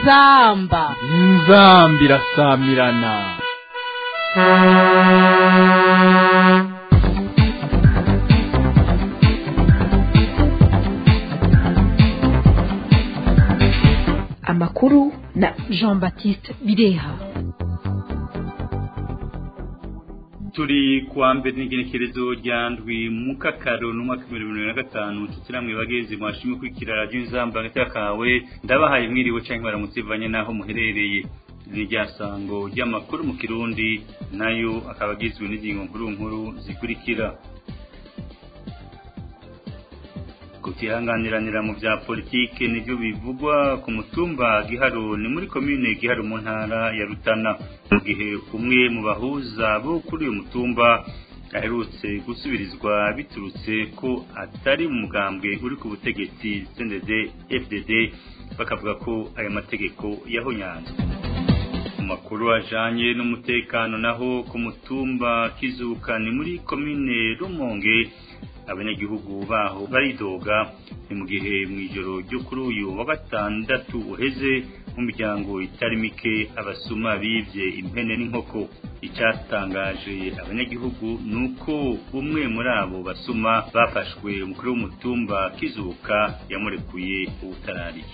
inzamba inzamba irasamirana amakuru na jean baptiste bireha turi kuwa mbere n'igenekerezo rya ndwi mu kakaro n'umwaka w'ibihumbi bibiri na gatanu tukiramwe bagezi mwashimwe kwikira radiyo inzamba hagati y'akawe ndabahaye mwiriwe cyangwa baramutse bivanye n'aho muherereye ni rya sango ry'amakuru mu kirundi nayo akaba agizwe n'ingingo nkuru nkuru zikurikira kutihanganiranira mu bya politike nibyo bivugwa ku mutumba giharo ni muri komine giharo mu ntara ya rutana mu gihe umwe mu bahuza bo kuri uyu mutumba aherutse gusubirizwa biturutse ko atari mu mugambwe uri ku butegetsi CNDD FDD bakavuga ko aya mategeko yahonyanzwe mu makuru ajanye n'umutekano naho ku mutumba kizuka ni muri komine rumonge abanyagihugu baho baridoga ni mu gihe mu ijoro ryo kuri uyu wa gatandatu uheze mu miryango itari mike abasuma bibye impene n'inkoko icyatangaje abanyagihugu ni uko umwe muri abo basuma bafashwe umukuru w'umutumba kizuka yamurekuye ubutarariye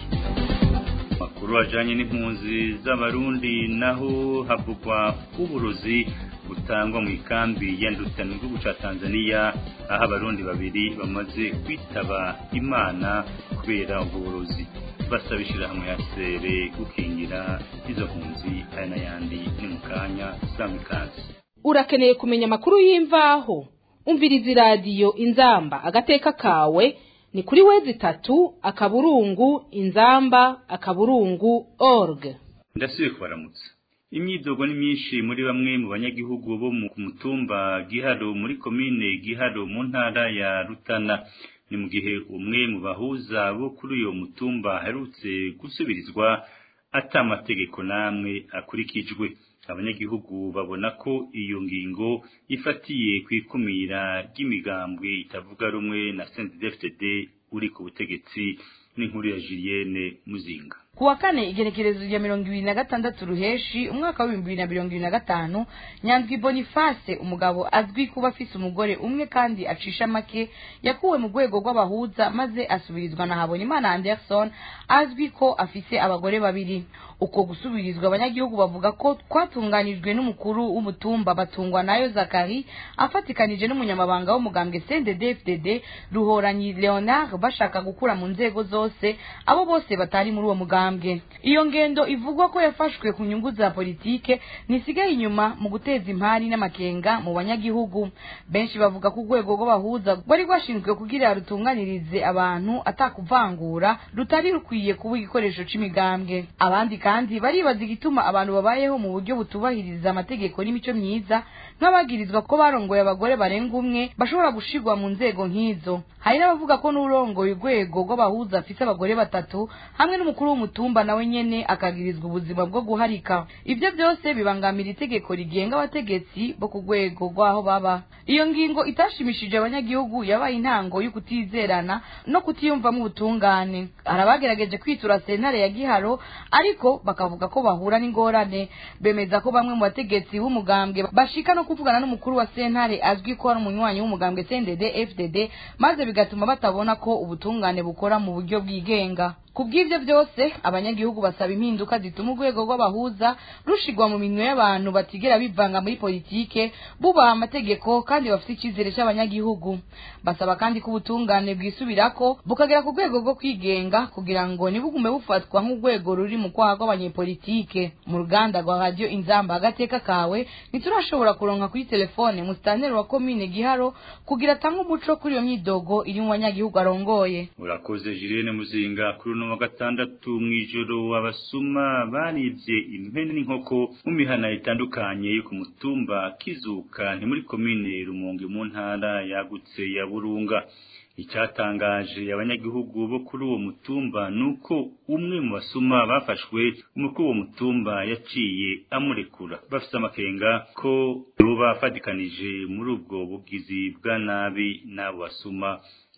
makuru ajanye n'impunzi z'abarundi naho havugwa uburozi butangwa mu ikambi ya Ndutana mu gihugu ca Tanzania aho abarundi babiri bamaze kwitaba Imana kubera ubwo burozi basaba ishirahamwe ya sere gukingira izo mpunzi aya n'ayandi ni mu kanya samikazi urakeneye kumenya amakuru y'imvaho umviriza iradiyo inzamba agateka kawe ni kuri wezi itatu akaburungu inzamba akaburungu org ndasubiye kubaramutsa imyidogo ni myinshi muri bamwe mu banyagihugu bo mu mutumba giharo muri komine giharo mu ntara ya rutana ni mu gihe umwe mu bahuza bo kuri uyo mutumba aherutse gusubirizwa ata amategeko n'amwe akurikijwe abanyagihugu babona ko iyo ngingo ifatiye ku ikumira ry'imigambwe itavuga rumwe na CNDD-FDD uri ku butegetsi n'inkuru ya Julienne Muzinga kuwa kane igenekerezo rya mirongo ibiri na gatandatu ruheshi umwaka w'ibihumbi bibiri na mirongo ibiri na gatanu nyandwi boniface umugabo azwi kuba afise umugore umwe kandi acisha make yakuwe mu rwego rw'abahuza maze asubirizwa na habonimana anderson azwi ko afise abagore babiri uko gusubirizwa abanyagihugu bavuga ko twatunganijwe n'umukuru w'umutumba batungwa nayo zakari afatikanije n'umunyamabanga w'umugambwe cndd ruhoranyi leonard bashaka gukura mu nzego zose abo bose batari muri uwo mugambwe iyo ngendo ivugwa ko yafashwe ku nyungu za politike ntisigaye inyuma mu guteza impari n'amakenga mu banyagihugu benshi bavuga ko urwego rw'abahuza rwari rwashinzwe kugira rutunganirize abantu atakuvangura rutari rukwiye kuba igikoresho c'imigambwe abandi kandi baribaza igituma abantu babayeho mu buryo butubahiriza amategeko n'imico myiza nk'abagirizwa ko barongoye abagore barenga umwe bashobora gushirwa mu nzego nk'izo hari n'abavuga ko n'urongoye urwego rw'abahuza afise abagore batatu hamwe n'umukuru w'umutumba nawe nyene akagirizwa ubuzima bwo guharika ivyo byose bibangamira itegeko rigenga abategetsi bo ku rwego rw'aho baba iyo ngingo itashimishije abanyagihugu yabaye intango y'ukutizerana no kutiyumvamo ubutungane hari abagerageje kwitura sentare ya giharo ariko bakavuga ko bahura n'ingorane bemeza ko bamwe mu bategetsi b'umugambwe bashika no kuvugana n'umukuru wa sentare azwi ko ari umunywanyi w'umugambwe CNDD FDD maze bigatuma batabona ko ubutungane bukora mu buryo bwigenga kubw'ivyo byose abanyagihugu basaba impinduka zituma urwego rw'abahuza rushigwa mu minwe y'abantu batigera bivanga muri politike bubaha amategeko kandi bafite icyizere cy'abanyagihugu basaba kandi ko ubutungane bwisubirako bukagera ku rwego rwo kwigenga kugira ngo ntibugume bufatwa nk'urwego ruri mu kwaha kw'abanyepolitike mu ruganda rwa radiyo inzamba agateka kawe ntiturashobora kuronka kuri telefone musitanteri wa komine giharo kugira atange umuco kuri iyo myidogo iri mu banyagihugu arongoye urakoze Julienne Muzinga kuri uno wa gatandatu mw'ijoro abasuma baribye impene n'inkoko mu mihana itandukanye yo ku mutumba kizuka ni muri komine Rumonge mu ntara yagutse ya Burunga icyatangaje abanyagihugu bo kuri uwo mutumba nuko umwe mu basuma bafashwe umukuru w'uwo mutumba yaciye amurekura bafite amakenga ko boba bafatikanije muri ubwo bugizi bwa nabi n'abo basuma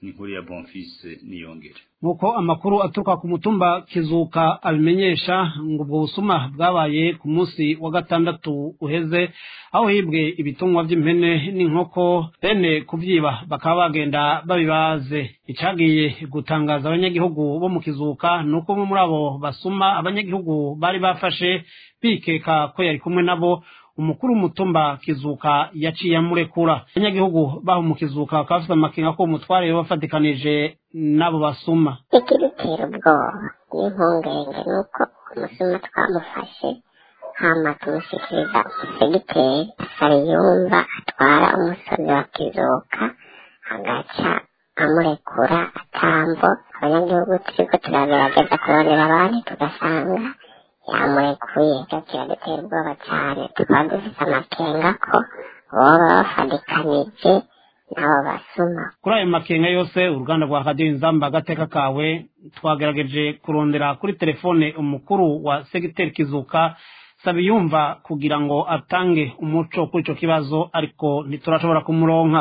ni inkuru ya bonfise niyongere nk'uko amakuru aturuka ku mutumba kizuka abimenyesha ngo ubwo busuma bwabaye ku munsi wa gatandatu uheze aho hibwe ibitungwa by'impene n'inkoko bene kubyiba bakaba bagenda babibaze icagiye gutangaza abanyagihugu bo mu kizuka ni uko umwe muri abo basuma abanyagihugu bari bafashe bikeka ko yari kumwe nabo umukuru w'umutumba kizuka yaciye amurekura abanyagihugu baho mu kizuka bakaba bafite amakenga ko umutware bafatikanije n'abo basuma ikidutera ubwoba n'impungenge ni uko umusuma twamufashe hama tumushyikiriza segiteri sariyumva atwara umusozi wa kizuka agaca amurekura atambo abanyagihugu turiko turagerageza kurondera abandi tugasanga yamurekuye icyo kiradutera ubwoba cyane tukaba dufite amakenga ko boba bafadikanije n'abo basuma kuri ayo makenga yose uruganda rwa radiyo inzamba agateka kawe twagerageje kurondera kuri telefone umukuru wa segiteri kizuka sabiyumva kugira ngo atange umuco kuri icyo kibazo ariko ntiturashobora kumuronka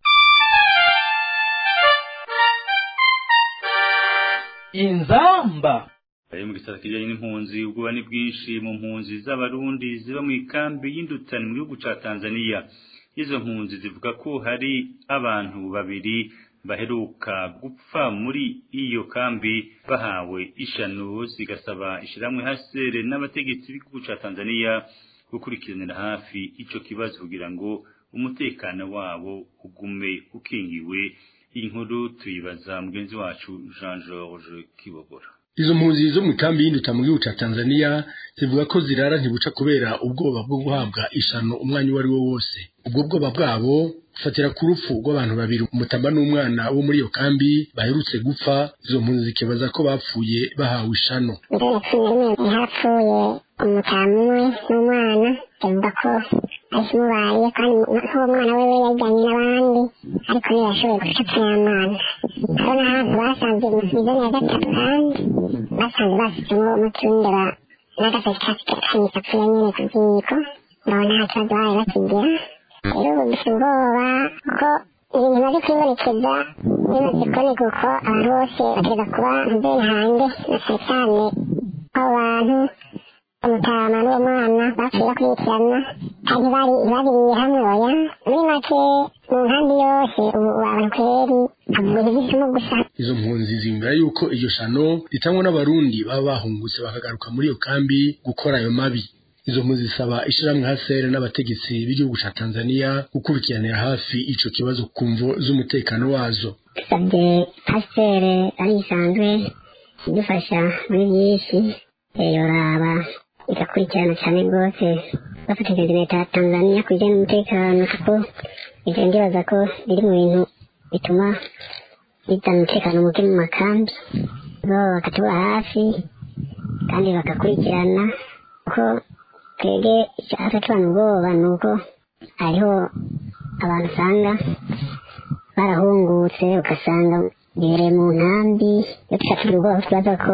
inzamba Ayo mu gisata kijanye n'impunzi ubwoba ni bwinshi mu mpunzi z'abarundi ziba mu ikambi y'indutani mu gihugu ca Tanzania izo mpunzi zivuga ko hari abantu babiri baheruka gupfa muri iyo kambi bahawe ishano zigasaba ishiramwe hasere n'abategetsi b'igihugu ca Tanzania gukurikiranira hafi ico kibazo kugira ngo umutekano wabo ugume ukingiwe iyi nkuru tuyibaza mugenzi wacu Jean Georges Kibogora izo mpunzi zo mu kambi y'induta mu gihugu ca Tanzania zivuga ko zirara ntibuca kubera ubwoba bwo guhabwa ishano umwanya uwo ari wo wose ubwo bwoba bwabo bufatira ku rupfu rw'abantu babiri umutamba n'umwana wo muri iyo kambi baherutse gupfa izo mpunzi zikibaza ko bapfuye bahawe ishano mbere cumi na rimwe hapfuye umutamu umwe n'umwana bavuga ko akimubaye kandi nk'uwo mwana we yajyanye n'abandi ariko ntiyashoboye gucapfa y'amana ndabona ahantu basanze mu mizani ya gatatu kandi basanze bashyizemo umucundura n'agasatsi kanyisa apfuye nyine ku ziko ndabona nta kibazo bari bakigira rero ubu dufite ubwoba ko ibintu bimaze kwibonekeza bimaze kuboneka uko abantu bose bategeka kuba mbere hanze na cyane cyane abo bantu umutama n'uwo mwana bapfuye bakurikirana kandi bari babiriye hamwe oya muri make mu nkambi yose ubu abantu kweri avuga iby'isomo gusa izo mpunzi ziyumvira yuko iryo shano ritangwa n'abarundi baba bahungutse bakagaruka muri iyo kambi gukora ayo mabi izo mpunzi zisaba ishirahamwe hasere n'abategetsi b'igihugu ca Tanzania gukurikiranira hafi ico kibazo ku mvo z'umutekano wazo dusabye pasiteri ari isanzwe idufasha muri byinshi yoraba igakurikirana cyane rwose bafatanyije leta ya tanzania ku bijyanye n'umutekano kuko ibyo ndibaza ko biri mu bintu bituma bizana umutekano muke mu makambi bo bakatuba hafi kandi bagakurikirana kuko twebwe icyaha tubana ubwoba ni uko hariho abantu usanga barahungutse ugasanga bibereye mu nkambi iyo tushaka ubwoba twibaza ko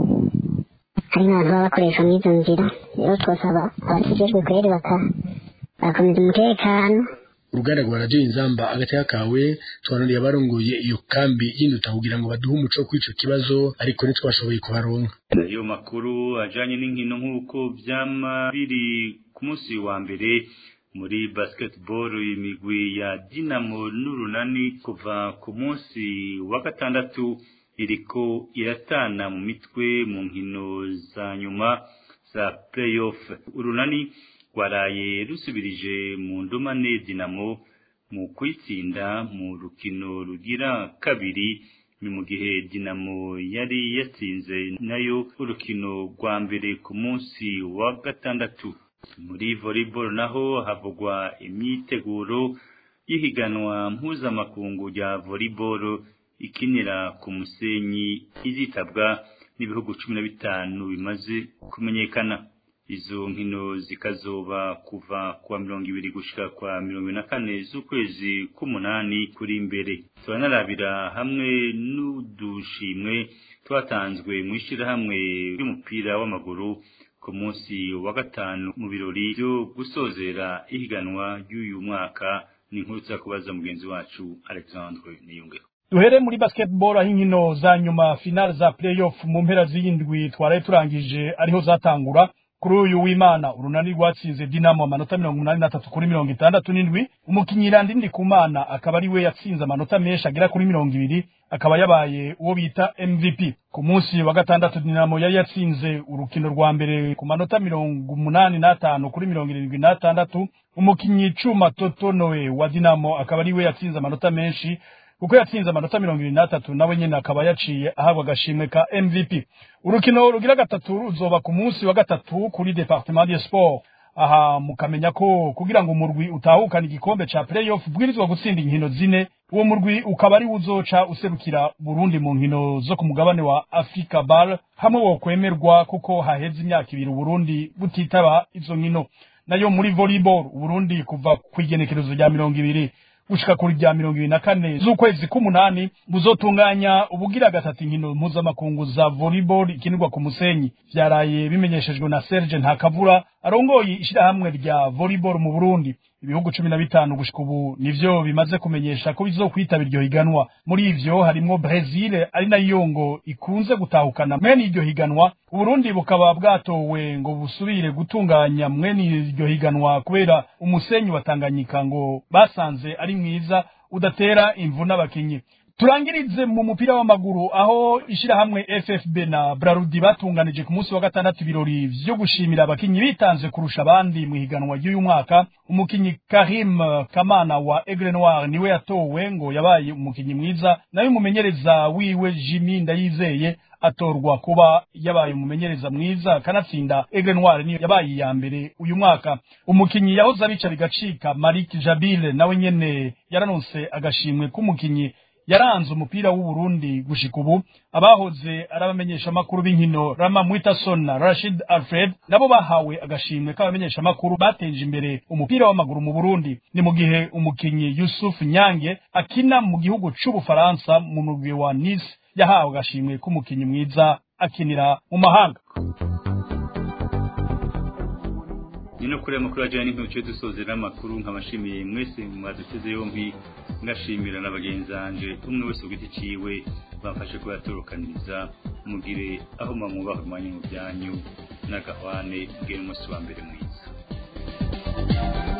hari n'abantu baba bakoresha muri izo nzira rero twasaba abakijejwe kweri bagakomeza umutekano uruganda rwa radiyo inzamba agateka kawe twanuriye abarongoye iyo kambi y'induta kugira ngo baduhe umuco kuri ico kibazo ariko ntitwashoboye kubaronka ayo makuru ajanye n'inkino nk'uko vyama biri ku munsi wa mbere muri basketball imigwi ya Dinamo n'Urunani kuva ku munsi wa gatandatu iriko iratana mu mitwe mu nkino za nyuma za playoff urunani rwaraye rusubirije mu ndumane dinamo mu kwitsinda mu rukino rugira kabiri ni mu gihe dinamo yari yatsinze nayo urukino rwa mbere ku munsi wa gatandatu muri volleyball naho havugwa imyiteguro y'ihiganwa mpuzamakungu rya volleyball ikinira ku musenyi izitabwa n'ibihugu cumi na bitanu bimaze kumenyekana izo nkino zikazoba kuva kuwa mirongo ibiri gushika kwa mirongo ine na kane z'ukwezi k'umunani kuri imbere turanarabira hamwe n'udushimwe twatanzwe mu ishyirahamwe ry'umupira w'amaguru ku munsi wa gatanu mu birori byo gusozera ihiganwa ry'uyu mwaka ni inkuru tuza kubaza mugenzi wacu alexandre niyungeho duhere muri basketball aho inkino za nyuma finale za playoff mu mpera z'indwi twaraye turangije ariho zatangura kuri uyu w'imana urunani rwatsinze dinamo amanota mirongo umunani na tatu kuri mirongo itandatu n'indwi umukinnyi irandindi kumana akaba ari we yatsinze amanota menshi agera kuri mirongo ibiri akaba yabaye uwo bita mvp ku munsi wa gatandatu dinamo yari yatsinze urukino rwa mbere ku manota mirongo umunani n'atanu kuri mirongo irindwi n'atandatu umukinnyi cuma totonowe wa dinamo akaba ari we yatsinze amanota menshi kuko yatsinze amanota mirongo irindwi n'atatu nawe nyine akaba yaciye ahabwa agashimwe ka mvp urukino rugira gatatu ruzoba ku munsi wa gatatu kuri departement de sport aha mukamenya ko kugira ngo umurwi utahukane igikombe ca playoff bwirizwa gutsinda inkino zine uwo murwi ukaba ari uzoca userukira burundi mu nkino zo ku mugabane wa africa bar hamwe wokwemerwa kuko haheze imyaka ibiri uburundi butitaba izo nkino nayo muri volleyball uburundi kuva ku igenekerezo rya mirongo ibiri gushika kuri rya mirongo ibiri na kane z'ukwezi k'umunani buzotunganya ubugira gatatu inkino mpuzamakungu za volleyball ikinirwa ku musenyi vyaraye bimenyeshejwe na Serge Ntakavura arongoye ishirahamwe rya volleyball mu Burundi ibihugu cumi na bitanu gushika ubu nivyo bimaze kumenyesha ko bizokwitabira iryo higanwa muri ivyo harimwo Brazil ari nayo ngo ikunze gutahukana mwene iryo higanwa Uburundi bukaba bwatowe ngo busubire gutunganya mwene iryo higanwa kubera umusenyi wa Tanganyika ngo basanze ari mwiza udatera imvu n'abakinyi turangirize mu mupira w'amaguru aho ishirahamwe FFB na Brarudi batunganije ku munsi wa gatandatu ibirori vyo gushimira abakinyi bitanze kurusha abandi mu higanwa ry'uyu mwaka umukinyi Karim Kamana wa Aigle Noir niwe yatowe ngo yabaye umukinyi mwiza nayo umumenyereza wiwe Jimmy Ndayizeye atorwa kuba yabaye umumenyereza mwiza kanatsinda Aigle Noir niyo yabaye iya mbere uyu mwaka umukinyi yahoze abica bigacika Malik Jabile nawe nyene yaranonse agashimwe k'umukinyi yaranze umupira w'u Burundi gushika ubu abahoze arabamenyesha makuru b'inkino Rama Mwitason na Rashid Alfred nabo bahawe agashimwe k'abamenyesha makuru bateje imbere umupira w'amaguru mu Burundi ni mu gihe umukinyi Yusuf Nyange akina mu gihugu c'Ubufaransa mu mugwi wa Nice yahawe agashimwe k'umukinyi mwiza akinira mu mahanga nino kuri amakuru ajyanye n'intoki dusozera amakuru nkabashimiye mwese mwaduteze yombi ngashimira na bagenzi banje umwe wese ku giti ciwe bamfashe kubatorokaniriza mugire aho mwamwubaha umwanya mu byanyu n'agahwane bw'umunsi wa mbere mwiza